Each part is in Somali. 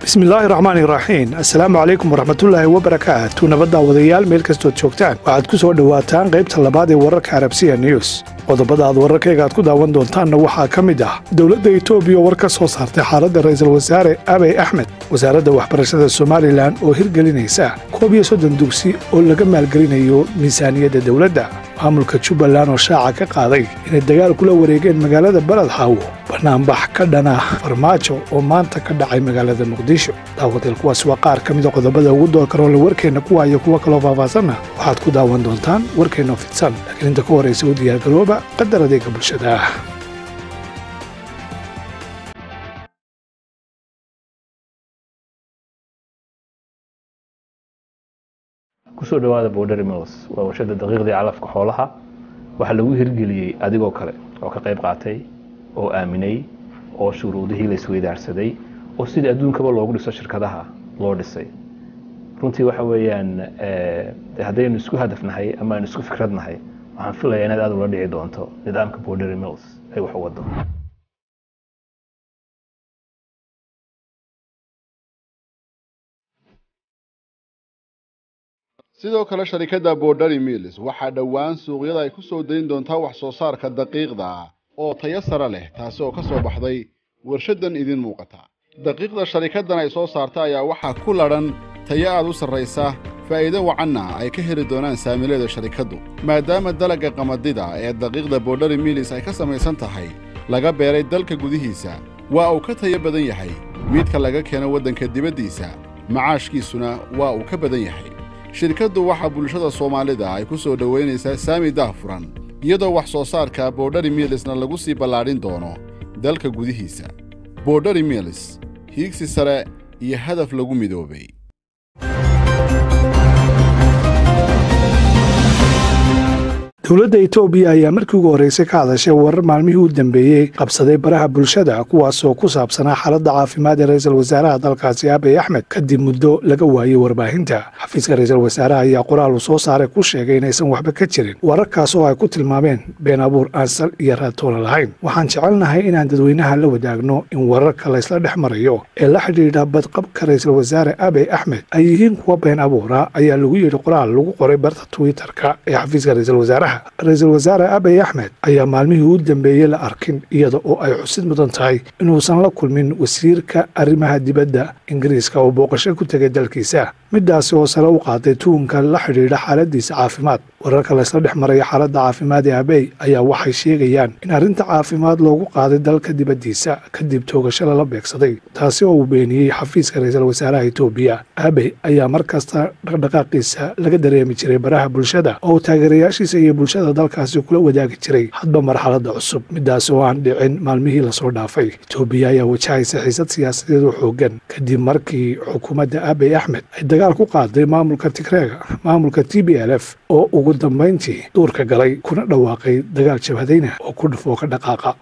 bismillaahi raxmaani raxiim assalaamu calaykum waraxmatullaahi wabarakaatu nabadda wadayaal meel kastood joogtaan waxaad ku soo dhowaataan qaybta labaad ee wararka arabsiya news qodobada aad wararkayga aad ku daawan doontaanna waxaa ka mid ah dowladda etoobiya war ka soo saartay xaaladda ra'iisul wasaare abey axmed wasaaradda waxbarashada somalilan oo hirgelinaysa koob iyo soddon dugsi oo laga maalgelinayo miisaaniyadda dowladda maamulka jubbaland oo shaaca ka qaaday inay dagaal kula wareegeen magaalada baladxaawo banaanbax ka dhana farmaajo oo maanta ka dhacay magaalada muqdisho daawadeel kuwaas waa qaar ka mida qodobada ugu doorkaroole warkeenna kuwa iyo kuwo kaloo faahfaahsanna waxaad ku daawan doontaan warkeenna fidsan laakiin inta ka horraysa u diyaargarooba qadar adeega bulshada ah kusoo dhawaada border mills waa warshada daqiiqdii calafka xoolaha waxaa lagu hirgeliyey adigoo kale oo ka qayb qaatay oo aaminay oo shuruudihii la isweydaarsaday oo sidii adduunkaba loogu dhiso shirkadaha loo dhisay runtii waxa weeyaan haddaynu isku hadafnahay ama aynu isku fikradnahay waxaan filayaa inaad aad ula dhici doonto nidaamka border mills ay wax u wado sidoo kale sharikadda borderi mills waxaa dhowaan suuqyada ay ku soo dayn doontaa wax soo saarka daqiiqda oo tayo sare leh taasi oo ka soo baxday warshaddan idin muuqata daqiiqda sharikaddan ay soo saarta ayaa waxaa ku ladhan tayo aad u sarraysa faa'iido wacanna ay ka heli doonaan saamileeda sharikaddu maadaama dalagga qamadida ee daqiiqda borderi mills ay ka samaysan tahay laga beeray dalka gudihiisa waa uu ka tayo badan yahay midka laga keeno waddanka dibaddiisa macaashkiisuna waa uu ka badan yahay shirkaddu waxaa bulshada soomaalida ay ku soo dhowaynaysaa saami daahfuran iyadoo wax soo saarka borderi milisna lagu sii ballaadhin doono dalka gudihiisa borderi milis hiigsi sare iyo hadaf lagu midoobay dowladda etoobiya ayaa markii ugu horraysay ka hadashay warar maalmihii u dambeeyey qabsaday baraha bulshada kuwaasoo ku saabsanaa xaaladda caafimaad ee ra'iisul wasaaraha dalkaasi abey axmed kadib muddo laga waayey warbaahinta xafiiska ra'iisul wasaaraha ayaa qoraal uu soo saaray ku sheegay inaysan waxba ka jirin wararkaas oo ay ku tilmaameen been abuur aan sal iyo raatoona lahayn waxaan jecelnahay inaan dadweynaha la wadaagno in wararka laysla dhex marayo ee la xidhiidha badqabka ra'iisul wasaare abey axmed ay yihiin kuwa been abuura ayaa lagu yidhi qoraal lagu qoray barta twitterka ee xafiiska ra'iisul wasaaraha ra-iisul wasaare abey axmed ayaa maalmihii u dambeeyey la arkin iyada oo ay xusid mudan tahay inuusan la kulmin wasiirka arrimaha dibadda ingiriiska oo booqasho ku tegay dalkiisa middaasi oo sare u qaaday tuunka la xidhiidha xaaladiisa caafimaad wararka laysla dhex maraya xaaladda caafimaad ee abey ayaa waxay sheegayaan in arrinta caafimaad loogu qaaday dalka dibaddiisa kadib toogasho lala beegsaday taasi oo uu beeniyey xafiiska ra'iisul wasaaraha etoobiya abey ayaa mar kasta dhaqdhaqaaqiisa laga dareemi jiray baraha bulshada oo uu taageerayaashiisa iyo bulshada dalkaasi kula wadaagi jiray hadba marxaladda cusub middaasi oo aan dhicin maalmihii lasoo dhaafay etoobiya ayaa wajahaysa xiisad siyaasadeed oo xooggan kadib markii xukuumadda abey axmed ay dagaal ku qaaday maamulka tigreega maamulka t b l f oo ugu dambayntii duurka galay kuna dhawaaqay dagaal jabhadayna oo ku dhufoo ka dhaqaaqa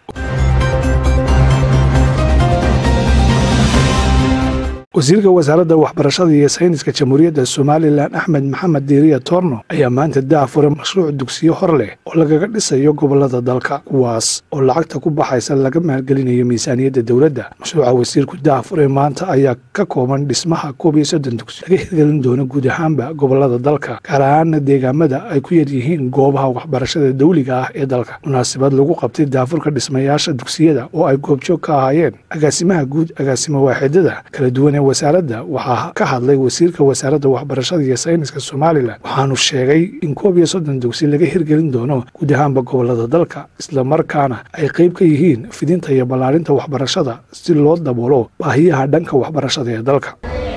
wasiirka wasaaradda waxbarashada iyo sayniska jamhuuriyadda somalilan axmed maxamed diiriya torno ayaa maanta daafuray mashruuc dugsiyo hor leh oo lagaga dhisayo gobollada dalka kuwaas oo lacagta ku baxaysa laga maalgelinayo miisaaniyadda dowladda mashruuca wasiirku daafuray maanta ayaa ka kooban dhismaha koob iyo soddon dugsi laga hirgelin doono guud ahaanba gobollada dalka gaar ahaana deegaamada ay ku yar yihiin goobaha waxbarashada dawliga ah ee dalka munaasabad lagu qabtay daafurka dhismayaasha dugsiyada oo ay goobjoog ka ahaayeen agaasimaha guud agaasimo waaxidada kala duwan ee wasaaradda waxaa ka hadlay wasiirka wasaaradda waxbarashada iyo sayniska somalilan waxaanu sheegay in koob iyo soddon dugsi laga hirgelin doono guud ahaanba gobollada dalka islamarkaana ay qayb ka yihiin fidinta iyo ballaarinta waxbarashada si loo daboolo baahiyaha dhanka waxbarashada ee dalka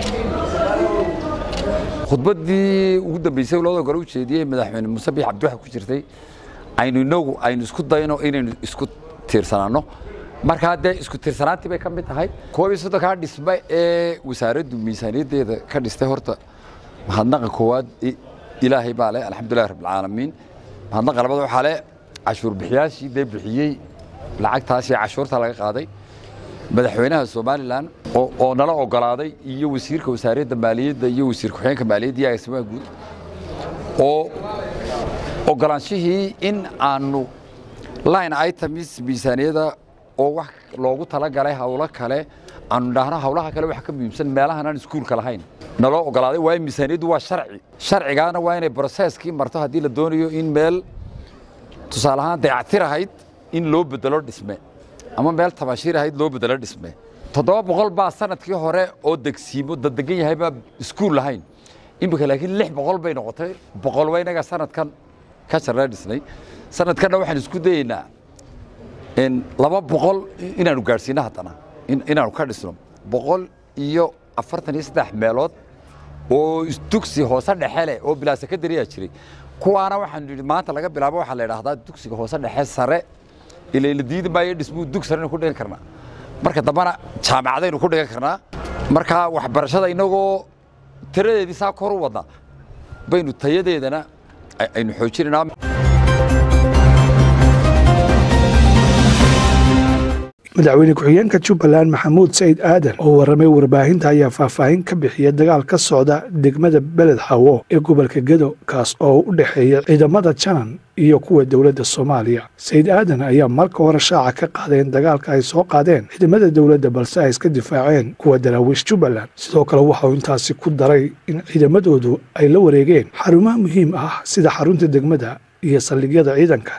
khudbaddii ugu dambaysay labada gole u jeediyey madaxweyne muuse biix cabdiwaxa ku jirtay aynu inagu aynu isku dayno inaynu isku tiirsanaanno markaa dee isku tirsanaantii bay ka mid tahay koob iyo soddonkaa dhisme ee wasaaraddu miisaaniyaddeeda ka dhistay horta mahadnaqa koowaad ilaahay baa leh alxamdulillahi rabbilcaalamiin mahadnaqa labaad waxaa leh cashuur bixiyaashii dee bixiyey lacagtaasi cashuurta laga qaaday madaxweynaha somalilan oo nala ogolaaday iyo wasiirka wasaaradda maaliyadda iyo wasiir ku-xigeenka maaliyadda iyo agaasimaha guud oo ogolaanshihii in aanu line items miisaaniyada oo wax loogu talagalay hawlo kale aanu idhaahno hawlaha kale wax ka muhiimsan meelahan aan iskuulka lahayn naloo ogolaaday waayo miisaaniyaddu waa sharci sharcigaana waa inay broseskii marto haddii la doonayo in meel tusaale ahaan dayactir ahayd in loo bedelo dhisme ama meel tamashiir ahayd loo bedelo dhisme toddoba boqol baa sanadkii hore oo degsiimo dadegan yahay baa iskuul lahayn iminka laakiin lix boqol bay noqotay boqol waa inaga sanadkan ka jarra dhisnay sanadkanna waxaan isku dayeynaa laba boqol inaanu gaadhsiino haddana inaanu ka dhisno boqol iyo afartan iyo saddex meelood oo dugsi hoose dhexe leh oo bilaa sekondariyaa jiray kuwaana waxaanu yidhi maanta laga bilaabo waxaa la idhahdaa dugsiga hoose dhexe sare ilaa la diidi maayo dhismuu dug sarenu ku dhigan karnaa marka dambena jaamacadaynu ku dhigan karnaa marka waxbarashada inagoo tiradeedii saa kor u wadna baynu tayadeedana aynu xoojinaynaa madaxweyne ku-xigeenka jubbaland maxamuud sayid aadan oo warramay warbaahinta ayaa faahfaahin ka bixiya dagaal ka socda degmada beled xawo ee gobolka gedo kaas oo u dhexeeya ciidamada janan iyo kuwa dowladda soomaaliya sayid aadan ayaa marka hore shaaca ka qaadeen dagaalka ay soo qaadeen ciidamada dowladda balse ay iska difaaceen kuwa daraawiish jubbaland sidoo kale waxauu intaasi ku daray in ciidamadoodu ay la wareegeen xarumaha muhiim ah sida xarunta degmada iyo saldhigyada ciidanka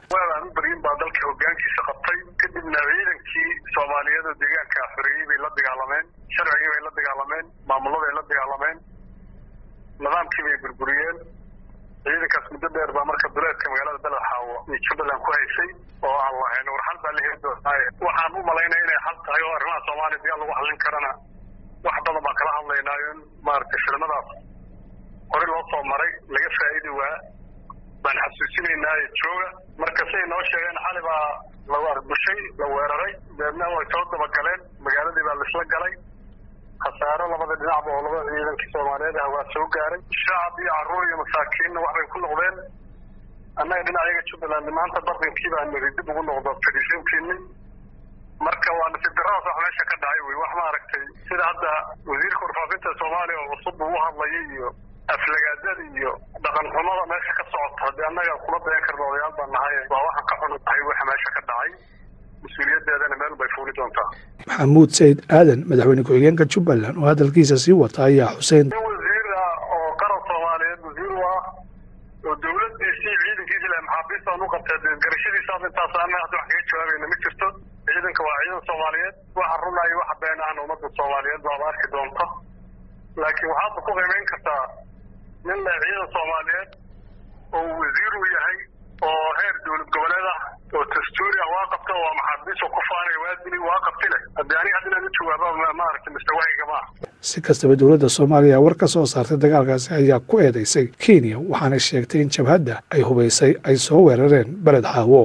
soomaaliyada deegaanka xoreeyey bay la dagaalameen sharcigii bay la dagaalameen maamuladay la dagaalameen nidaamkii bay burburiyeen ciidankaas muddo dheer baa marka duleedka magaalada beled xaawo iyo jubbaland ku haysay oo aan lahayn war xal baa la heli doonaaye waxaan u malaynaya inay xal tahay oo arrimaha soomaaliya digaal lagu xallin karana wax badan baan kala hadlaynaayo in maaragtay filimadaas hore loo soo maray laga faa'idi waa baan xasuusinaynaaye jooga marka siay noo sheegeen xali baa la arbushay la weeraray deedna way soo dabagaleen magaaladii baa laisla galay khasaaro labada dhinacba oo labada ciidankii soomaaliyeed ah waa soo gaaray shacab iyo carruur iyo masaakiinna waxbay ku noqdeen annaga dhinacayaga jubbaland maanta bardinkii baa niri dib ugu noqdo fadhiisinkiini marka waa nasiib daradaas wax meesha ka dhacay wey wax maaragtay sida hadda wasiirka warfaafinta soomaaliya oo cusub uu hadlayay iyo aflagaadada iyo dhaqan xumada meesha ka socota haddii annaga kuma dayan karna odayaal baan nahay waa waxaan ka xunu tahay waxa meesha ka dhacay mas-uuliyadeedana meel bay fuuli doontaa maxamuud sayid aadan madaxweyne ku-xigeenka jubbaland oo hadalkiisa sii wata ayaa xuseen nin wasiir ah oo qaran soomaaliyeed wasiir u ah oo dowladdiisii ciidankiisi leh maxaabiistaan u qabtee garashadiisaas intaas ana hadda wax kaga jawaabayna ma jirto ciidanka waa ciidan soomaaliyeed waxa runayo waxa been ahna ummadda soomaaliyeed baaba arki doonta laakiin waxaadba ku qiimayn kartaa nin leh ciidan soomaaliyeed oo wasiir u yahay oo heer dowlad goboleed ah oo dastuuri ah waa qabta waa maxaabiis oo ku faanaya waa dili waa qabti leh haddii aniga hadda inaan u jawaaba maaragtay mustawaahiga ma ah si kastaba dowladda soomaaliya war ka soo saartay dagaalkaasi ayaa ku eedaysay kenya waxaana sheegtay in jabhadda ay hubaysay ay soo weerareen beled xaawo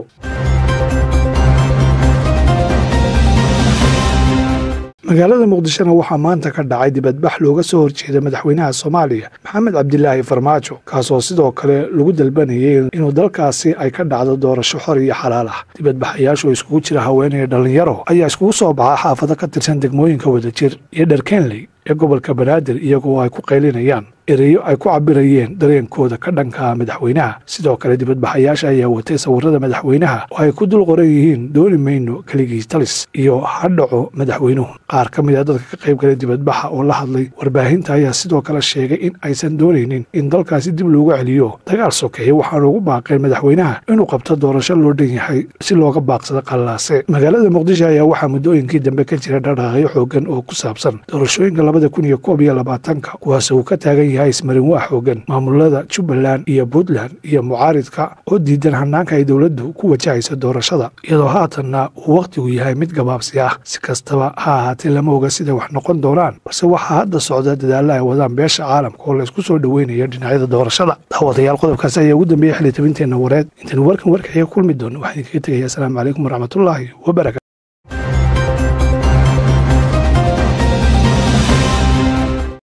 magaalada muqdishona waxaa maanta ka dhacay dibadbax looga soo horjeeda madaxweynaha soomaaliya maxamed cabdilaahi farmaajo kaasoo sidoo kale lagu dalbanayay inuu dalkaasi ay ka dhacdo doorasho xor iyo xalaal ah dibadbaxayaashu oo iskugu jira haweenaya dhallinyaro ayaa iskugu soo baxa xaafado ka tirsan degmooyinka wadajir iyo dherkenley ee gobolka banaadir iyagoo ay ku qaylinayaan ereyo ay ku cabirayeen dareenkooda ka dhanka madaxweynaha sidoo kale dibadbaxayaasha ayaa watay sawirada madaxweynaha oo ay ku dul qoran yihiin dooni mayno keligii talis iyo ha dhaco madaxweynuhu qaar ka mid a dadka ka qayb galay dibadbaxa oo la hadlay warbaahinta ayaa sidoo kale sheegay in aysan doonaynin in dalkaasi dib loogu celiyo dagaal sokeeye waxaana ugu baaqeen madaxweynaha inuu qabto doorasho loo dhan yahay si looga baaqsado qallaase magaalada muqdisho ayaa waxaa muddooyinkii dambe ka jira dhaqaaqyo xoogan oo ku saabsan doorashooyinka labada kun iyo koob iyo labaatanka kuwaas uu ka taagan yahay ismarin waa xoogan maamulada jubbaland iyo puntland iyo mucaaridka oo diidan hanaanka ay dowladdu ku wajahaysa doorashada iyadoo haatanna uu wakhtigu yahay mid gabaabsi ah si kastaba ha ahaatee lama oga siday wax noqon doonaan balse waxaa hadda socda dadaalla ay wadaan beesha caalamka oo laysku soo dhoweynayo dhinacyada doorashada daawadayaal qodobkaasi ayaa ugu dambeeyey xilitabinteenna wareed intaynu warkan warkaxiga kulmi doonno waxaan idinkaga tegaya asalaamu calaykum waraxmatullaahi wabarakatu